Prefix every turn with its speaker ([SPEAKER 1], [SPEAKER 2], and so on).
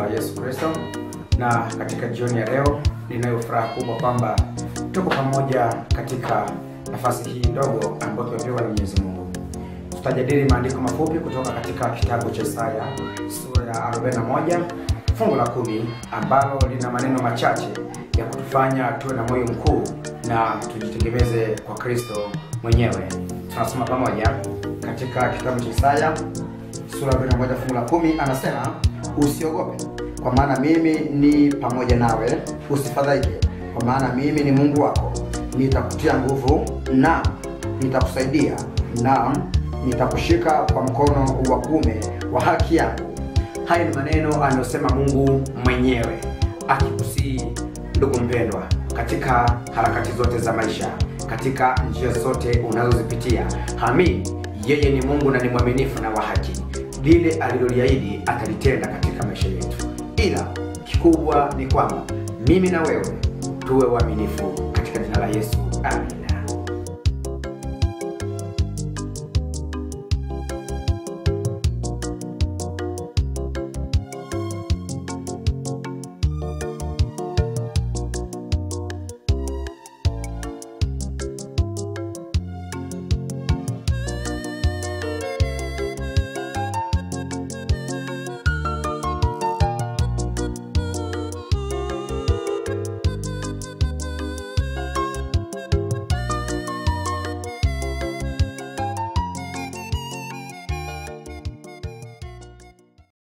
[SPEAKER 1] Yesu Kristo, na katika jioni ya leo ninayo furaha kubwa kwamba tuko pamoja katika nafasi hii ndogo ambayo tumepewa na Mwenyezi Mungu. Tutajadili maandiko mafupi kutoka katika kitabu cha Isaya sura ya 41 fungu la kumi ambalo lina maneno machache ya kutufanya tuwe na moyo mkuu na tujitegemeze kwa Kristo mwenyewe. Tunasoma pamoja katika kitabu cha Isaya sura ya 41 fungu la kumi, anasema usiogope, kwa maana mimi ni pamoja nawe, usifadhaike, kwa maana mimi ni Mungu wako, nitakutia nguvu na nitakusaidia, na nitakushika kwa mkono wa kuume wa haki yangu. Haya ni maneno anayosema Mungu mwenyewe akikusii, ndugu mpendwa, katika harakati zote za maisha, katika njia zote unazozipitia, hamini yeye ni Mungu na ni mwaminifu na wa haki. Lile aliloliahidi atalitenda katika maisha yetu, ila kikubwa ni kwamba mimi na wewe tuwe waaminifu katika jina la Yesu, amen.